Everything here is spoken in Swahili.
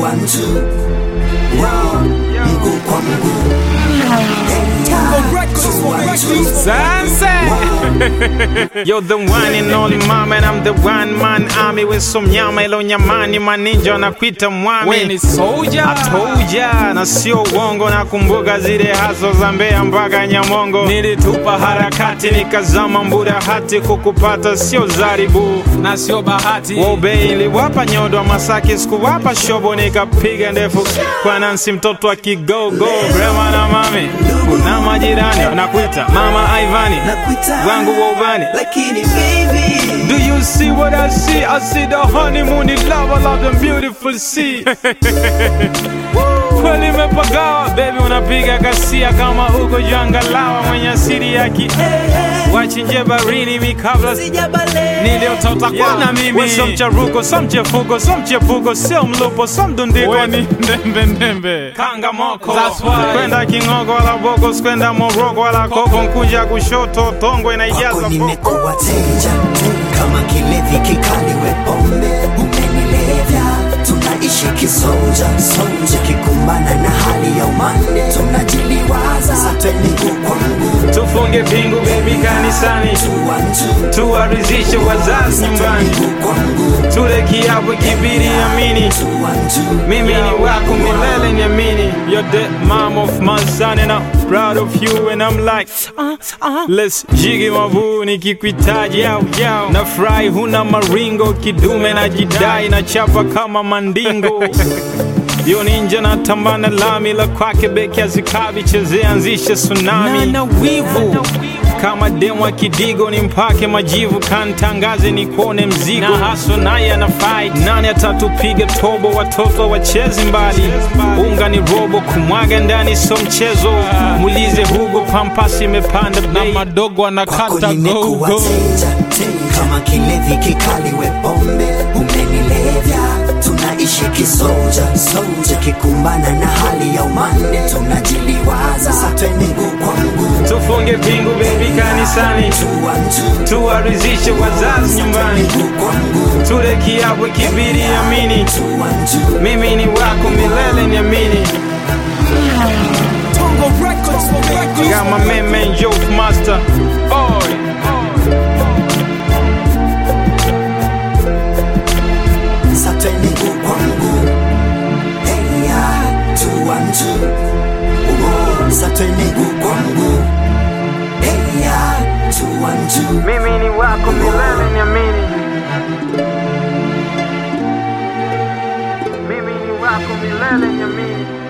one two Yo, mguu kwa mguu Sunset. You're the one and only mom and I'm the one man army with some nyama ilo nyamani maninja na kuita mwami We ni soldier. Atoja na sio uongo na kumbuka zile haso za Mbeya mpaka Nyamongo nilitupa harakati nikazama mbura hati kukupata sio zaribu na sio bahati Wobe iliwapa nyodo Masaki sikuwapa shobo nikapiga ndefu kwa Nancy mtoto wa kigogo Brema na mami na majirani nakuita mama Ivani Nakuita wangu wa ubani Lakini baby Do you see what I see? I see the honeymoon in love, I love the beautiful sea. Kweli imepagawa baby, unapiga kasia kama uko jangalawa mwenye asili ya ki wachinje barini mikabla Sijabale niliotota kwana mimi so mcharuko so mchefuko so mchepuko sio mlupo so mdundiko Weni ndembe ndembe kanga moko That's why. kwenda kingogo wala boko sikwenda moroko wala koko nkuja kushoto tongo inaijaza Kwako boko nimekuwa teja kama kilevi kikali we pombe umenilevya tunaishi kisoja soja kikumbana na hali ya umande tunajiliwaza sote mguu kwa mguu tufunge pingu baby kanisani tuwanju tuwarizishe wazazi nyumbani mguu kwa mguu tule kiapo kibiri amini tuwanju mimi ni wako milele niamini you're the mom of my son and I'm proud of you and I'm like uh, uh, let's jigi mabu nikikuitaji yao yao na fry huna maringo kidume na jidai na chapa kama mandingo yo ninja na tambana lami la kwake beki azikabi chezea anzishe tsunami na wivu kama demwa kidigo ni mpake majivu kantangaze nikuone mzigo na haso naye ana fight nani atatupiga tobo watoto wachezi mbali unga ni robo kumwaga ndani so mchezo mulize hugo pampasi imepanda na bei madogo kwako anakata nimekuwa gogo teja kama kilevi kikali we pombe umenilevya tunaishi kisoja soja kikumbana na hali ya umande tunajiliwaza sote mguu kwa mguu tufunge pingu bebi kanisani tuwanju tuwarizishe wazazi nyumbani mguu kwa mguu tule kiapo kibiri amini tuwanju mimi ni wako milele niamini Got my man man Joke Master Oi sote mguu kwa mguu heya tuwanju umo sote mguu kwa mguu heya tuwanju Mimi ni wako milele niamini Mimi ni wako milele niamini